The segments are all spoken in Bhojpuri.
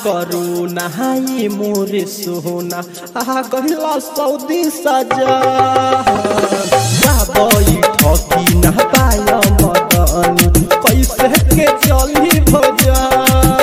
करू नहाई मोरे सोना आ गहिला सऊदी सजा जाबई ठकी ना पाय मदनी कैसे के चली भजन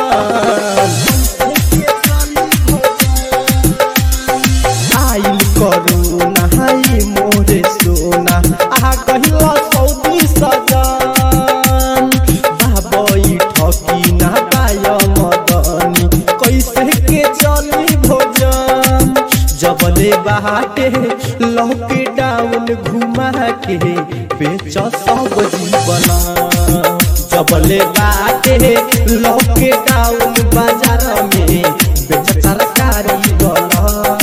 आइल करू नहाई मोरे सोना आ गहिला सऊदी सजन बाबई ठकी ना पाय मदनी कैसे के चली भोजन जबले बाटे लौके डाउन घुमा के बेच सब जीवना जबले बाटे लौके डाउन बाजार में बेच तरकारी बना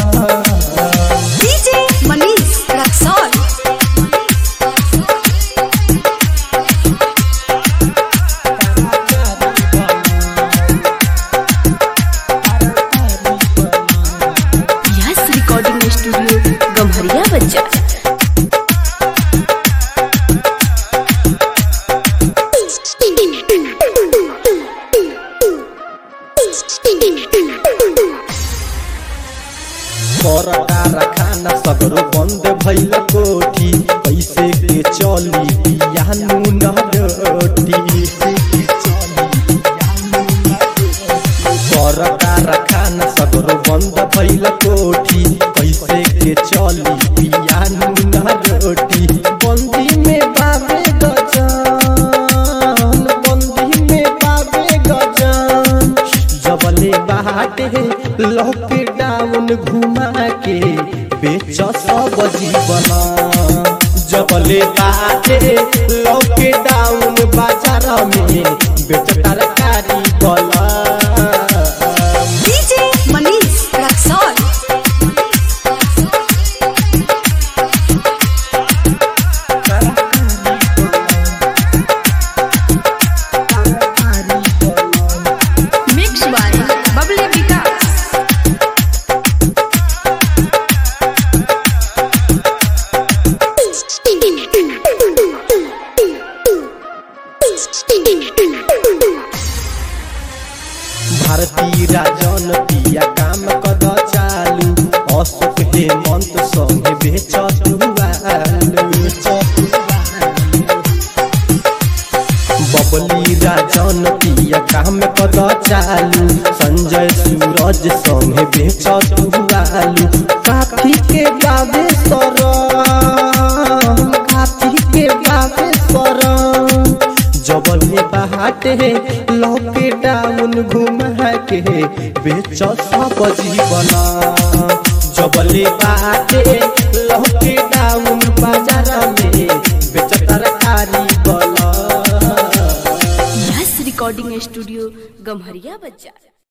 DJ Manish Raxol. Yes recording studio Gamharia बच्चा परदार खाना सगरो बंद भइल कोठी कैसे के चली पियानु न रोटी परदार खाना सगरो बंद भइल कोठी कैसे के चली पियानु न रोटी बंदी में बाबे गजान बंदी में बाबे गजान जबले बाटे लॉकडाउन घुमा के बेच सब जीवन जबले बाटे लॉकडाउन बाजार में बेच तरकारी बला DJ Manish Raxol. Mixed by Bubbly Vikas. भारतीय राजन पिया काम कद चालू अशोक हेमंत संगे बेच बबली राजन पिया काम कद चालू संजय सूरज संगे बेच आलू काफी के गावे सरम काफी के गावे सरम जबले बाटे लॉकडाउन घुमा के बेच सब जीवन जबले बाटे लॉकडाउन बाजार में बेच तरकारी बला यस रिकॉर्डिंग स्टूडियो गम्हरिया बच्चा